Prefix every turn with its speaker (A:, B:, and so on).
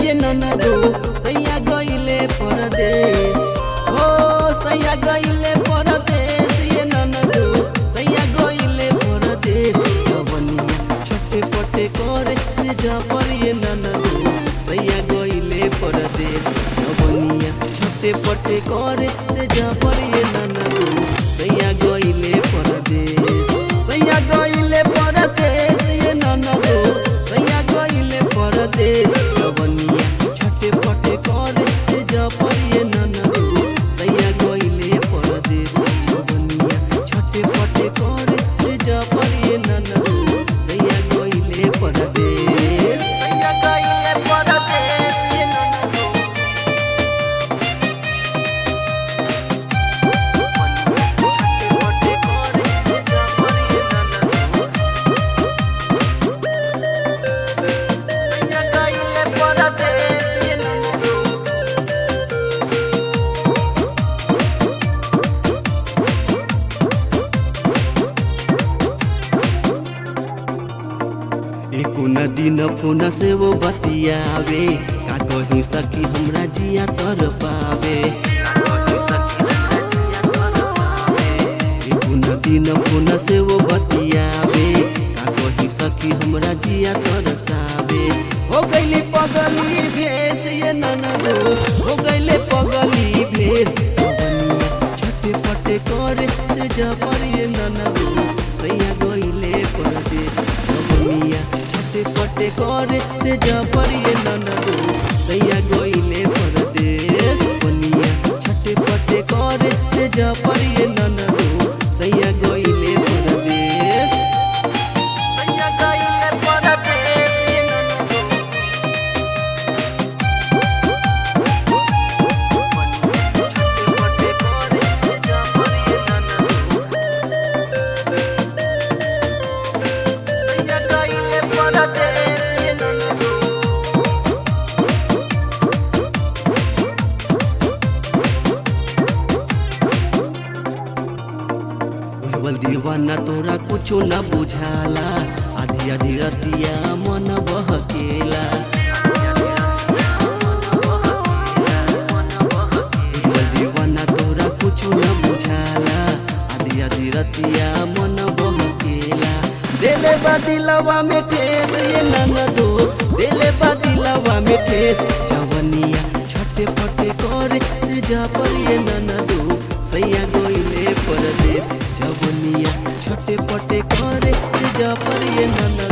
A: ये ननदो सैया गइले परदेश हो सैया गइले परदेश ये ननदो सैया गइले परदेश जवनिया छोटे पटे करे से जपर ये ननदो सैया गइले परदेश जवनिया छोटे पटे करे से जपर ये ननदो सैया गइले परदेश सैया गइले परदेश ये ननदो सैया गइले परदेश जवनिया छोटे पटे करे से जपर ये ननदो सैया गइले परदेश जवनिया छोटे पटे करे से जपर ये ननदो सैया गइले परदेश सैया गइले परदेश ये ननदो छोटे पटे करे से जपर ये ननदो सैया गइले परदेश ये ननदो एको नदी न फोन से वो बतियावे का कहीं सकी हमरा जिया तर पावे एको नदी न फोन से वो बतियावे का कहीं सकी हमरा जिया तर सावे हो गइले पगली भेस ये ननदो हो गइले पगली भेस छटे पटे करे से जपर ये ननदो सैया गइले परदेश जवनिया छटे पटे करे से जपर ये ननदो सैया गइले परदेश जवनिया छटे पटे करे से जपर ये ननदो सैया गइले परदेश सैया गइले परदेश ये ननदो छटे पटे करे से जपर ये ननदो सैया गइले परदेश ये ननदो भवल दीवाना तोरा कुछो न बुझाला आधी आधी रतिया मन बहकेला भवल दीवाना तोरा कुछो न बुझाला आधी आधी रतिया मन बहकेला देले बा दिलवा में ठेस ये ननदो देले बा दिलवा में ठेस जवनिया छटे पटे करे से जा पर ये ननदो सैया गइले परदेश जवनिया छटे पटे करे से जा पर ये ननदो